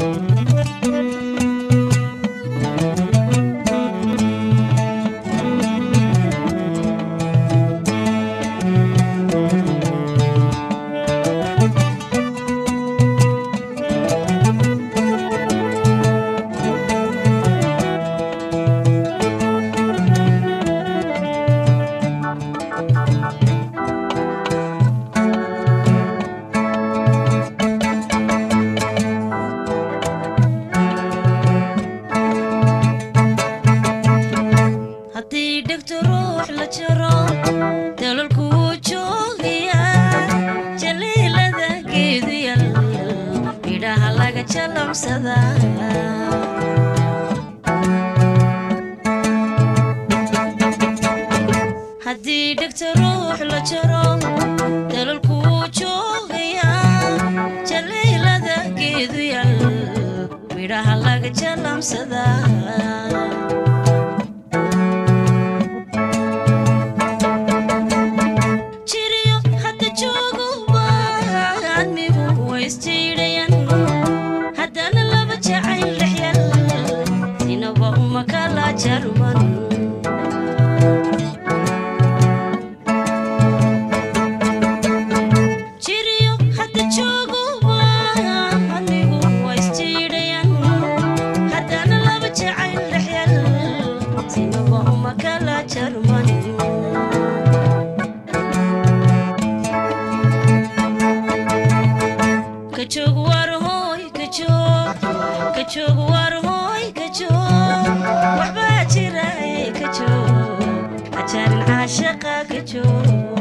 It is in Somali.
haddii dhegto ruux la jaro dalalku wuu joogayaa jaliilada geedu yal midhaha laga jalamsadaa haddii dhegto ruux la jaro dalalku wuu joogayaa jaliilada geedu yal midhaha laga jalamsadaa jiriyo hadda jooguba admigu waysjiidhayan haddana laba jacayl dhexyal sinaba uma kala jarman jiriyo hadda jooguba admigu waysjiidhayan haddana laba jacayl dhexyal sinaba uma kala jarman kajoog war hooy kajoog kajoog war hooy kajoog waxbaa jira ee kajoog hajaarin caashaqa kajoog